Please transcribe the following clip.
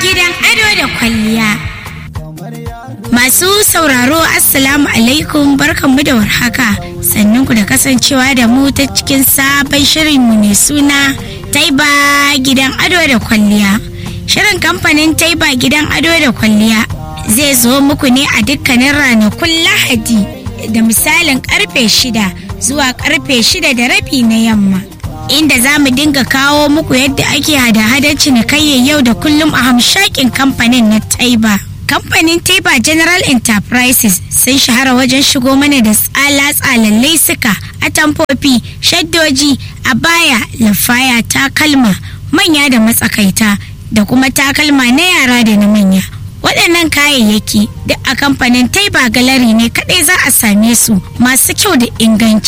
gidan ado da kwalliya. Masu sauraro Assalamu alaikum barkanmu da warhaka sannan ku da kasancewa da mu ta cikin sabon shirinmu mai suna Taiba gidan ado da kwalliya. Shirin kamfanin Taiba gidan ado da kwalliya zai zo muku ne a dukkanin ranakun Lahadi da misalin karfe shida zuwa karfe shida da rabi na yamma. Inda za mu dinga kawo muku yadda ake hada-hadar cinikayyar yau da kullum a hamshakin kamfanin na Taiba. Kamfanin Taiba General Enterprises sun shahara wajen shigo mana da tsala-tsalan laisuka, atamfofi, shaddoji, abaya, lafaya, takalma, manya da matsakaita, da kuma takalma na yara da na manya. waɗannan kayayyaki duk a kamfanin taiba galari ne kaɗai za a same su masu kyau da inganci